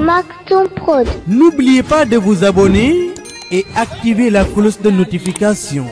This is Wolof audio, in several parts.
Maktoum Prod. N'oubliez pas de vous abonner et activer la cloche de notification.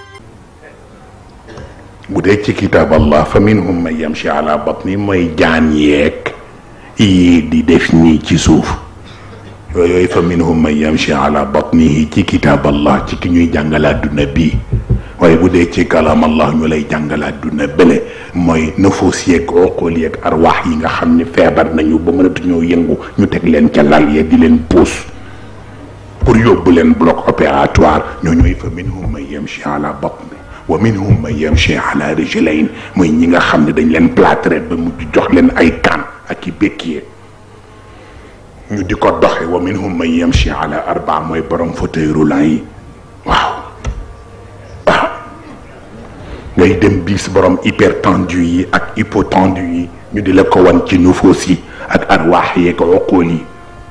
bu dee ci kitaab allah fa minhum man yamshi ala batni mooy jaan yeeg yii di def nii ci suuf yooyu fa minhum man yamshi ala batnihi ci kitaab allah ci ki ñuy jàngal àdduna bii waaye bu dee ci kalaam allah ñu lay jàngal àdduna bële mooy nafus yeeg oqol yeeg arwaax yi nga xam ne feebar nañu ba mënatuñoo yëngu ñu teg leen ca lal ya di leen puus pour yóbbu leen bloc opératoire ñoo ñooy fa minhum man yamshi ala batni wa minhum man yamshi ala rijlayn mooy ñi nga xam ne dañ leen plâtré ba mujj jox leen ay kaan ak i békkiye ñu di ko doxe wa minhum man yamshi ala arba mooy borom fauteuil roulant yi waaw waaw ngay dem bis borom hypertendu yi ak hypotendu yi ñu di la ko wan ci nufuus yi ak arwaax yeeg uqul yi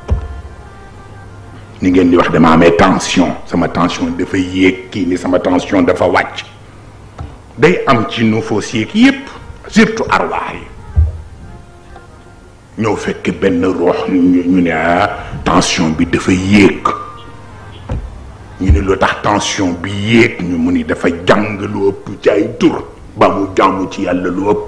ni ngeen di wax dama amee tension sama tension dafa yéeg kii ni sama tension dafa wàcc day am ci nufoos yeeg yépp surtout arwaax yi ñëw fekk benn roox ñu ne ah tension bi dafa yéeg ñu ne lu tax tension bi yéeg ñu mu ni dafa jàng lu ëpp ci ay tur ba mu jàmm ci yàlla lu ëpp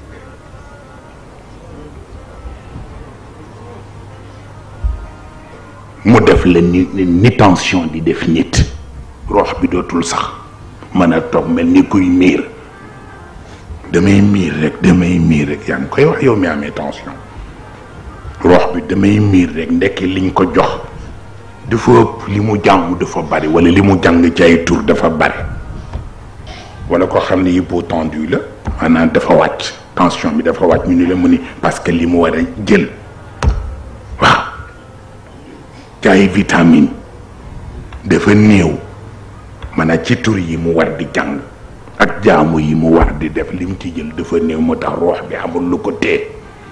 mu def la ni ni tension di def nit roox bi dootul sax mën a toog mel ni kuy miir damay miir rek damay miir rek yaa ngi koy wax yow mi amee tension roox bi damay miir rek ndekki liñ ko jox dafa ëpp li mu jàng dafa bari wala li mu jàng ci ay tur dafa bari wala koo xam ne hypotendu la maanaam dafa wàcc tension bi dafa wàcc ñu ni la mu ni parce que li mu war a jël waaw ci ay vitamine dafa néew maanaam ci tur yi mu war di jàng ak jaamu yi mu war di def lim ci jël dafa néew moo tax roox bi amul lu ko tee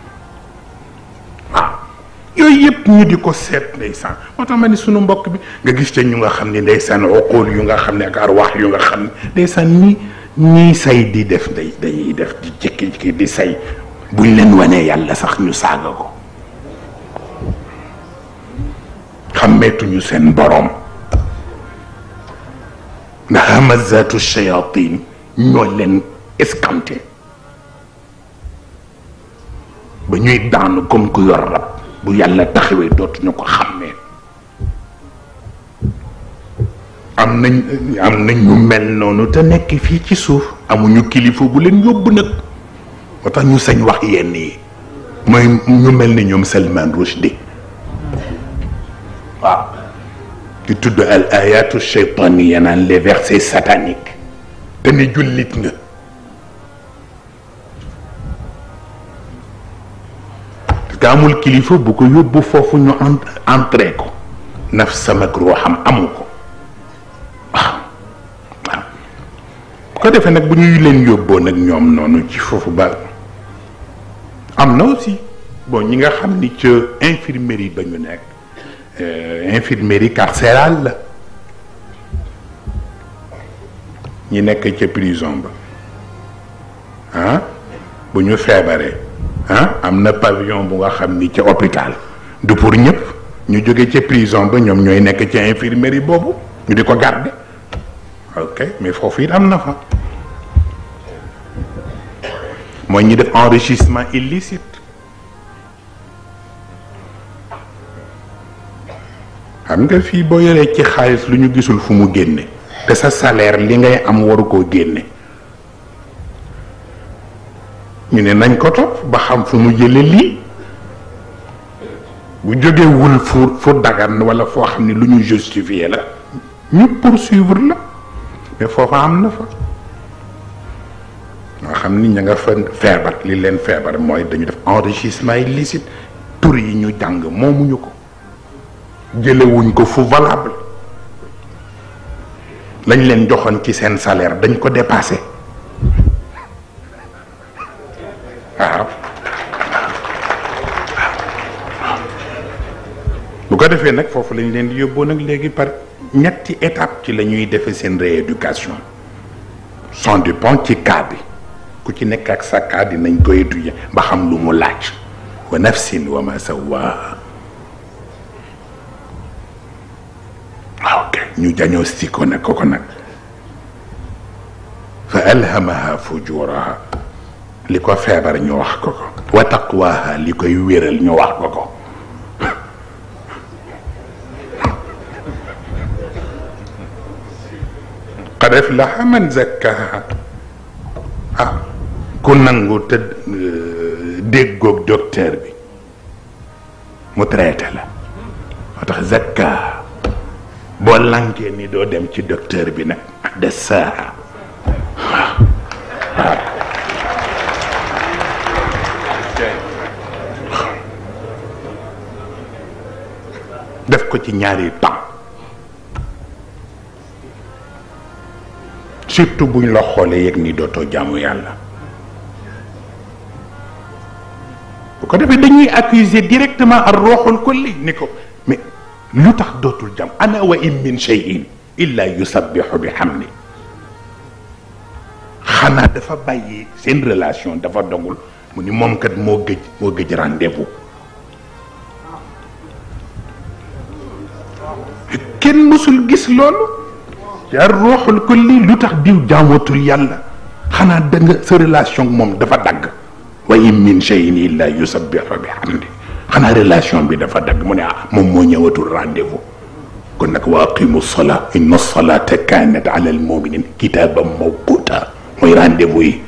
waaw yooyu yëpp ñu di ko seet ndeysaan moo tax ma ni sunu mbokk bi nga gis ca ñu nga xam ne ndeysaan oqool yu nga xam ne ak arwaax yu nga xam ne ndeysaan ni ñii say di def day dañuy def di jékki-jékki di say buñ leen wanee yàlla sax ñu saaga ko xàmmeetuñu seen boroom ndax hamazatu shayatin ñoo leen escanté ba ñuy daanu comme ku yor rab bu yàlla taxawee dootuñu ko xàmmee am nañ am nañ ñu mel noonu te nekk fii ci suuf amuñu kilifa bu leen yóbbu nag moo tax ñu sañ wax yenn yi mooy ñu mel ni ñoom Salman Rushdie waaw ki tudd al ayatu cheytaniya naan les versets sataniques te ni jullit nga parce que amul kilifa bu ko yóbbu foofu ñu entré ko naf samak ruuxam amu ko waaw waaw bu ko defee nag bu ñuy leen yóbboo nag ñoom noonu ci foofu ba am na aussi bon ñi nga xam ni ca infirmerie ba ñu nekk infirmerie carcérale la ñi nekk ca prison ba ah bu ñu feebaree ah am na pavillon bu nga xam ni ca hôpital du pour ñëpp ñu jóge ca prison ba ñoom ñooy nekk ca infirmerie boobu ñu di ko garder ok mais foofu it am na fa mooy ñi def enrichissement illicite xam nga fii boo yoree ci xaalis lu ñu gisul fu mu génne te sa salaire li ngay am waru koo génne ñu ne nañ ko topp ba xam fu mu jële lii bu jógewul fu fu dagan wala foo xam ne lu ñu justifier la ñu poursuivre la mais foofa am na fa nga xam ni ña nga fa feebar li leen feebar mooy dañu def enrichissement illicite tur yi ñu jàng moomuñu ko jëlewuñ ko fu valable lañ leen joxoon ci seen salaire dañ ko dépassé waaw bu ko defee nag foofu lañ leen di yóbboo nag léegi par ñetti étape ci la ñuy defee seen rééducation sans dépend ci cas bi ku ci nekk ak sa cas dinañ ko étudier ba xam lu mu laaj wa nafsin wa ma sawaaha ñu diagnostic ko nag ko ko nag fa alhamaha fujuraha li ko feebar ñu wax ko ko wa taqwaha li koy wéral ñu wax ko ko qad aflaha man zakkaha ah ku nangu te déggoog docteur bi mu traité la moo tax zakkaha boo lankee ni doo dem ci docteur bi nag dasaaha waaw waaw def ko ci ñaari temps surtout buñ la xoolee yëg ni dootoo jaamu yàlla bu ko defee dañuy accuser directement ar ruuxul kulli ni ko mais lu tax dootul jàmm ana wa in min cheyin illa yusabbihu bi hamdi xanaa dafa bàyyi seen relation dafa dogul mu ni moom kat moo gëj moo gëj rendez-vous kenn mësul gis loolu yaa ruuxul kulli lu tax diw jaamatul yàlla xanaa da nga sa relation moom dafa dagg wa in min cheyin illa yusabbihu bi hamdi xanaa relation bi dafa dagg mu ne ah moom moo ñëwatul rendez-vous kon nag wa aqimu salaa inna salata kanat ala al muminin kitaban mawquta mooy rendez-vous yi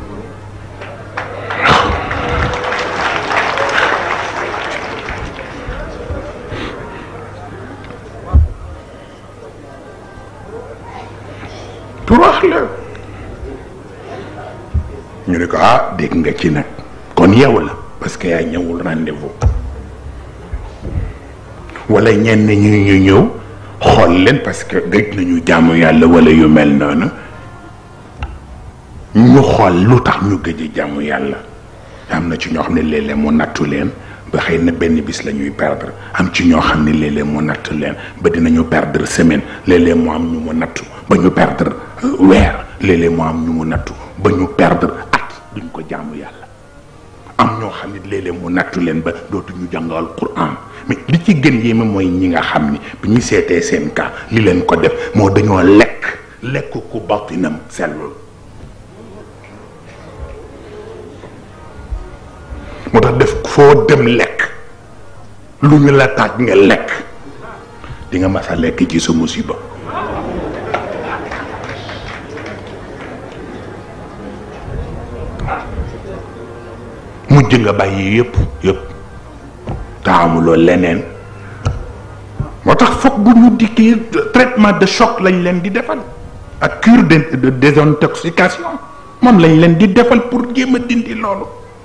pour wax la ñu ne ko ah dégg nga ci nag kon yow la parce que yaa ñëwul rendez-vous wala ñenn ñu ñu ñëw xool leen parce que gëj nañu jaamu yàlla wala yu mel noonu ñu xool lu tax ñu gëj a jaamu yàlla am na ci ñoo xam ne léeg-léeg mu nattu leen ba xëy na benn bis la ñuy perdre am ci ñoo xam ne léeg-léeg mu nattu leen ba dinañu perdre semaine léeg-léeg mu am ñu mu nattu ba ñu perdre weer léeg-léeg mu am ñu mu nattu ba ñu perdre at duñ ko jaamu yàlla am ñoo xam ne léeg-léeg mu nattu leen ba dootuñu jàngal Qur'an mais li ci gën yéeme mooy ñi nga xam ni bi ñu seetee seen cas li leen ko def moo dañoo lekk lekk ku batinam sellul moo tax def foo dem lekk lu ñu la taaj nga lekk di nga mas a lekk ci sa musiba mujj nga bàyyi yëpp yëpp taamuloo leneen moo tax foog bu ñu dikkee traitement de choc lañ leen di defal ak cure de désintoxication moom lañ leen di defal pour jéem a dindi loolu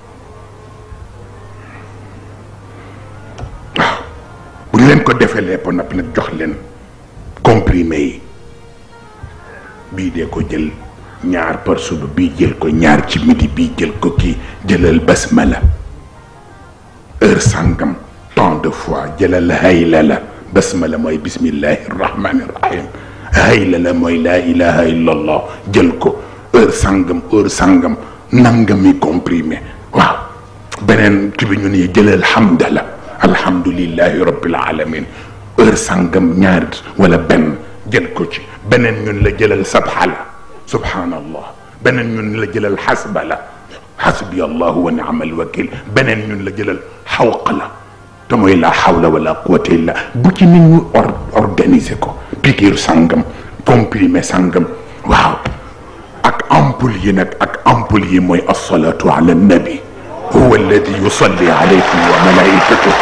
waaw bu ñu leen ko defee lépp nag nag jox leen comprimé yi bii dee ko jël ñaar par suba bii jël ko ñaar ci midi bii jël ko kii jëlal basmala heure sàngam tant de fois jëlal hayla la basmala mooy bismillahi rahmani rahim hayla la mooy laa ilaha illa allah jël ko heure sàngam heure sàngam nangami comprimé waaw beneen ki bi ñu ne jëlal hamdala alhamdulillahi rabbil alamin heure sàngam ñaar wala benn jël ko ci beneen ñun la jëlal sabha la subhanallah beneen ñun la jëlal xasba la xasbi allahu wa niamal wakil beneen ñun la jëlal xawqa la te mooy la xawla wala quwata illa bu ci nit ñu or organiser ko piqûre sangam comprimé sangam waaw ak ampoule yi nag ak ampoule yi mooy alsalatu ala nabi huwa alladi yusalli alaykum wa malaikatuh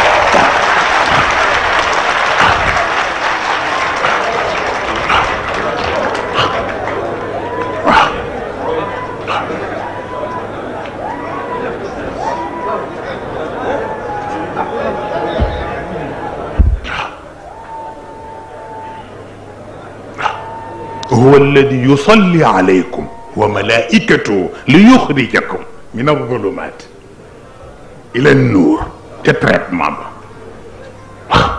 هو الذي يصلي عليكم وملائكته ليخرجكم من الظلمات الى النور te traitement ba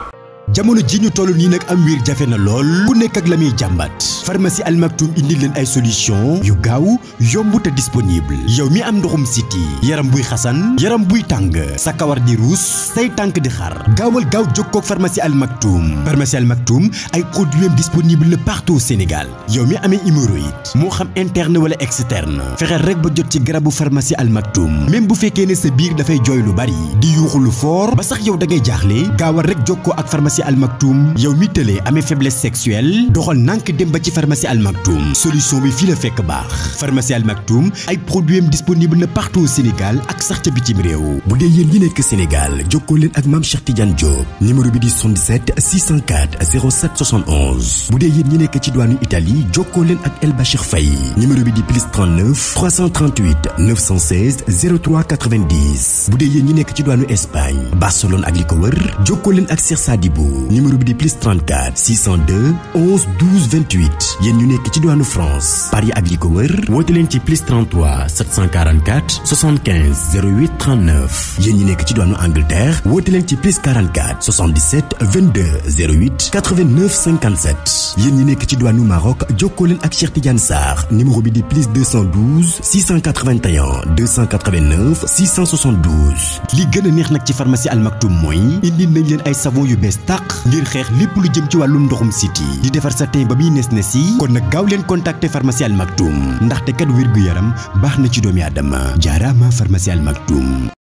jamono ji ñu toll nii nag am wiir jafe na lool ku nekk ak la muy jàmbat pharmacie Al Maktoum indi leen ay solution yu gaaw yomb te disponible yow mi am ndoxum siti yaram buy xasan yaram buy tàng sa kawar di ruus say tànk di xar gaawal gaaw jokkoo ak pharmacie Al Maktoum pharmacie Al Maktoum ay produits am disponible na partout au Sénégal yow mi amee hémorroïde moo xam interne wala externe fexeel rek ba jot ci garabu pharmacie Al Maktoum même bu fekkee ne sa biir dafay jooy lu bari di yuuxu lu fort ba sax yow da ngay jaaxle gaawal rek jokkoo ak pharmacie Al Maktoum yow mi tëlee amee faiblesse sexuelle doxal nànk dem ba ci pharmacie Al Maktoum solution bi fii la fekk baax pharmacie Al Maktoum ay produits am disponible na partout au Sénégal ak sax ca bitim réew bu dee yéen ñi nekk Sénégal jokkoo leen ak maam Cheikh Tidiane Diop numéro bi di 77 604 07 71 bu dee yéen ñi nekk ci douane Italie jokkoo leen ak El Bachir Faye numéro bi di plus 39 338 916 03 90 bu dee yéen ñi nekk ci douane Espagne Barcelone ak li ko wër jokkoo leen ak Cheikh Sadibou numéro bi di plus 34 602 11 12 28 yéen ñu nekk ci douane France Paris ak li ko wër woote leen ci plus 33 744 75 08 39 yéen ñi nekk ci douane Angleterre woote leen ci plus 44 77 22 08 89 57 yéen ñi nekk ci douane Maroc jokkoo leen ak Cheikh Tidiane Sarr numéro bi di plus 212 681 289 672 li gën a neex nag ci pharmacie Al Maktoum mooy indi nañ leen ay savon yu bees tàq ngir xeex lépp lu jëm ci wàllum ndoxum siti di defar sa teen ba muy nes nes yi kon nag gaaw leen contacter pharmacie Al Maktoum ndaxte kat wér gu yaram baax na ci doomi aadama jaaraama pharmacie Al Maktoum